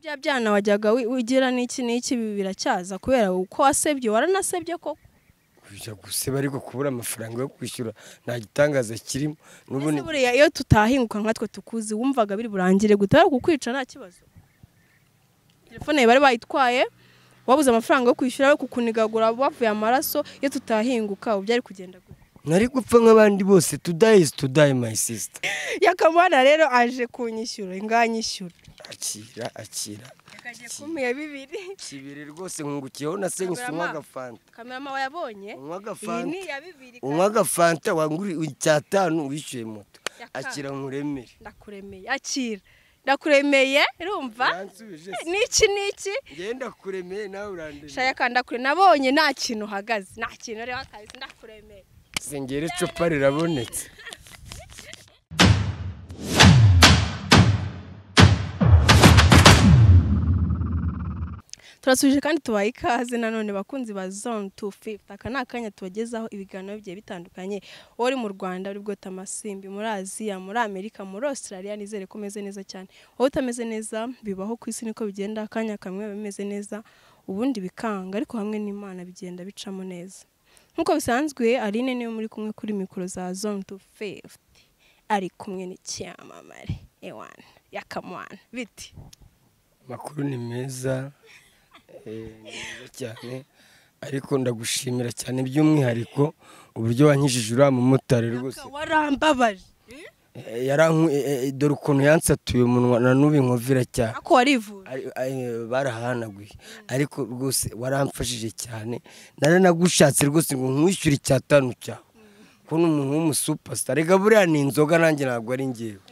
bya byana wajyaga wi- ugira n'iki n'iki ibi biracyaza kubera uko wasebye waranasebye koko kujya guseba ariko kubura amafaranga yo kwishyura nta gitangaza kirimo n'ubu Ese ni- buriya iyo tutahinguka nkatwe tukuzi wumvaga biri burangire gutara kukwica nta kibazo telefone yawe bari bayitwaye wabuze amafaranga yo kwishyura we kukunigagura bavuye amaraso iyo tutahinguka ubu byari kugenda gute nari gupfa nk'abandi bose tudayi izi tudayi mayi sisita yakamana rero aje kunyishyura inganyishyura akira akira yakagiye kumuya bibiri kibiri rwose nkungukiyeho na senyuse unywa agafanta kamerama wayabonye unywa iyi agafanta ni iya bibiri unywa agafanta wanguri icyatanu wishyuye moto Ya kane. akira nkuremere ndakuremeye akira ndakuremeye urumva uransubije se n'iki n'iki ngenda kuremeye nawe urandemeye shaya kanda kure nabonye nta kintu uhagaze nta kintu rero akazi ndakuremeye sengera icupa rirabonetse turasubije kandi tubaye ikaze nanone bakunzi ba zone tu fifuti aka ni akanya tubagezaho ibiganiro bigiye bitandukanye wowe uri mu rwanda uri bwote amasimbi muri aziya muri amerika muri australia nizere ko umeze neza cyane wowe utameze neza bibaho ku isi niko bigenda akanya kamwe biba bimeze neza ubundi bikanga ariko hamwe n'imana bigenda bicamo neza nk'uko bisanzwe aline niwe muri kumwe kuri mikoro za zone tu fifuti ari kumwe n'icyamamare ewana yakamwana biti amakuru ni meza eh, ni meza cyane ariko ndagushimira cyane by'umwihariko uburyo wanyijije uriya mumotari rwose warambabaje Eh, yaranku- eh, eh, dore ukuntu yansatuye umunwa na n'ubu inkovira cyane ako warivuje Ari- ari- barahanaguye ariko rwose waramfashije cyane nari nagushatse rwose ngo nkwishyure icyatanu cyawe kubona umuntu w'umusupasita reka buriya ni inzoga nanjye ntabwo ari ngewe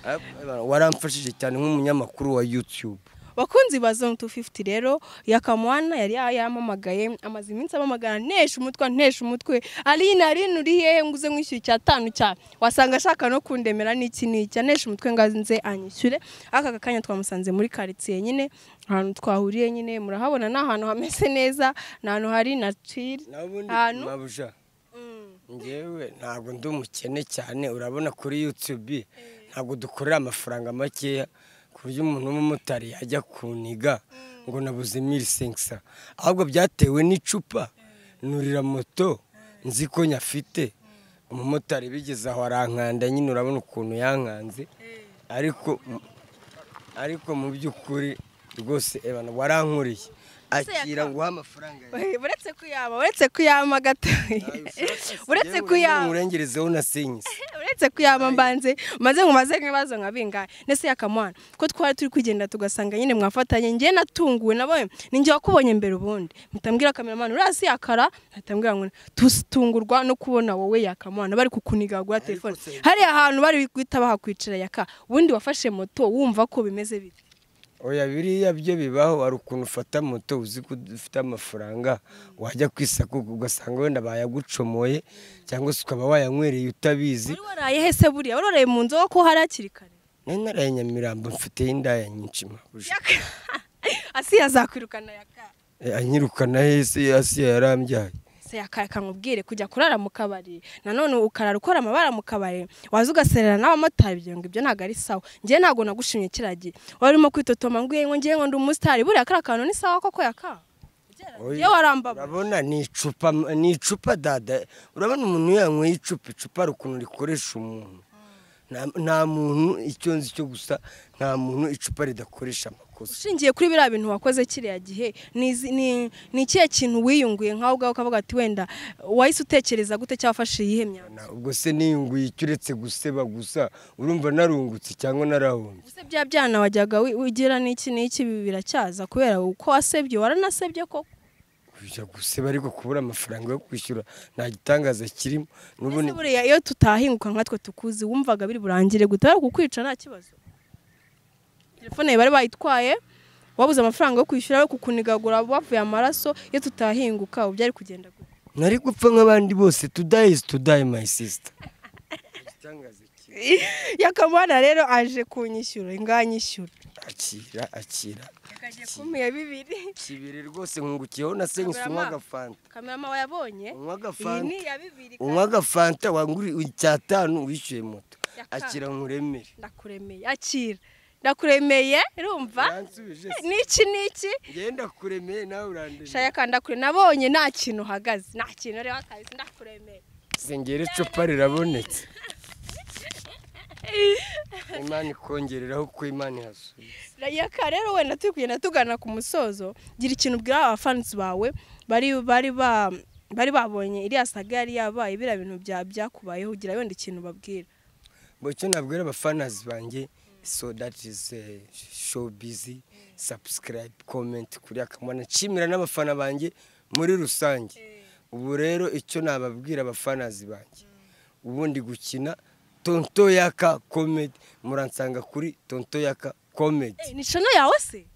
Ah, waramfashije cyane nk'umunyamakuru wa yutube bakunzi ba zone 250 rero yakamwana yari yamamagaye amaze iminsi amamagara ntesha umutwe ntesha umutwe aline aline uri hehe nguze nkwishyura icya tanu cya wasanga ashaka no kundemera n'iki n'iki anesha umutwe ngo nze anyishyure aka kanya twamusanze muri karitsiye nyine ahantu twahuriye nyine murahabona ni ahantu hameze neza ni ahantu hari natire nabundi ahantu mabuja Mm. ngewe ntabwo ndi umukene cyane urabona kuri yutube ntabwo dukorera amafaranga makeya ku buryo umuntu w'umumotari yajya kuniga ngo nabuze miri senkisa ahubwo byatewe n'icupa nurira moto nzi ko nyafite umumotari bigeze aho arankanda nyine urabona ukuntu yankanze ariko ariko mu by'ukuri rwose ebana warankuriye akira nguha amafaranga yawe uretse kuyama uretse kuyama gato uretse kuyama nkurengerezeho na senyisi uretse kuyaba mbanze maze nkumaze nk'ibibazo nka bingahe ndetse yakamwana ko twari turi kugenda tugasanga nyine mwafatanye njye natunguwe nawe ninjye wakubonye mbere ubundi mpitambwira kameramani urasi yakara mpitambwira ngo tutungurwa no kubona wowe yakamwana bari kukunigagura telefone se- hariya hantu bari guhita bahakwicara yaka ubundi wafashe moto wumva ko bimeze bite oya biriya byo bibaho hari ukuntu ufata moto uzi ko ufite amafaranga wajya kwisakuka ugasanga wenda bayagucomoye cyangwa se ukaba wayanywereye utabizi wari waraye he se buriya wari waraye mu nzoga ko hari hakiri kare nari naraye nyamirambo mfiteho indaya nyinshi mpabuje Yaka. asiya azakwirukana yaka anyirukana hese hasi yarambyaye se yakaye akamubwire kujya kurara mu kabari nanone ukarara ukora amabara mu kabari waza ugaserera n'abamotari ibyo ngo ibyo ntabwo ari sawa njye ntabwo nagushimye kiragiye wari urimo kwitotoma ngo ngo ngiye ngo ndi umusitari buriya kariya kantu ni sawa koko yaka Oya, iyo warambaba urabona ni icupa ni icupa dada urabona umuntu yanyweye icupa icupa hari ukuntu rikoresha umuntu Nta- nta muntu icyo nzi cyo gusa nta muntu icupa ridakoresha amakosa ushingiye kuri biriya bintu wakoze kiriya gihe ni izi- ni- ni ikihe kintu wiyunguye nkawe ubwawe ukavuga ati wenda wahise utekereza gute cyangwa wafashe iyihe myanzuro Na- ubwo se niyunguye icyo uretse guseba gusa urumva narungutse cyangwa narahumbye ese bya byana wajyaga wi- ugira n'iki n'iki ibi biracyaza kubera uko wasebye waranasebye koko kujya guseba ariko kubura amafaranga yo kwishyura nta gitangaza kirimo n'ubu Ese ni buriya iyo tutahinguka nkatwe tukuzi wumvaga biri burangire gutara kukwica nta kibazo telefone yawe bari bayitwaye wabuze amafaranga yo kwishyura we kukunigagura bavuye amaraso iyo tutahinguka ubu byari kugenda gute nari gupfa nk'abandi bose tudayi izi tudayi mayi sisita yakamana rero aje kunyishyura inganyishyura akira akira yakagiye kumuya bibiri kibiri rwose nkungukiyeho na senyuse unywa Kamerama. agafanta kamerama wayabonye iyi unywa agafanta ni iya bibiri unywa agafanta wanguri icyatanu wishyuye moto Ya kane. akira nkuremere ndakuremeye akira ndakuremeye urumva uransubije se n'iki n'iki ngenda kuremeye nawe urandemeye shaya kandi ndakure nabonye nta kintu uhagaze nta kintu reba akazi ndakuremeye sengera icupa rirabonetse imana ikongereraho uko imana ihasuye rayaka rero wenda turi kugenda tugana ku musozo gira ikintu ubwira abafansi bawe bari bari ba bari babonye iriya saga yari yabaye biriya bintu bya byakubayeho gira wenda ikintu babwira mu cyo nabwira abafanazi banjye so that is eh, show busy subscribe comment kuri akamana nshimira n'abafana banjye muri rusange ubu rero icyo nababwira abafanazi banjye ubundi gukina tonto yaka comedy muransanga kuri tonto yaka comedy Eh, ni shono yawe se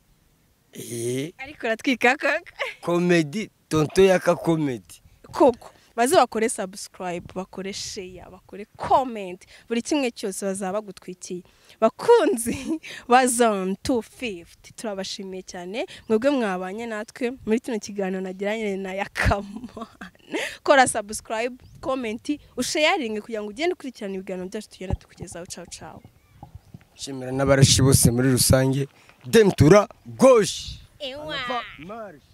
eh ariko uratwika kaka comedy tonto yaka comedy koko baze bakore subscribe bakore share bakore comment buri kimwe cyose bazaba bagutwikiye bakunzi ba zone 250 turabashimiye cyane mwebwe mwabanye natwe muri kino kiganiro nagiranye na yakamana kora subscribe comment usharinge kugira ngo ugende ukurikirana ibiganiro byacu tugenda tukugezaho ciao ciao nshimira n'abarashi bose muri rusange demtura goshi Ewa. anava marsh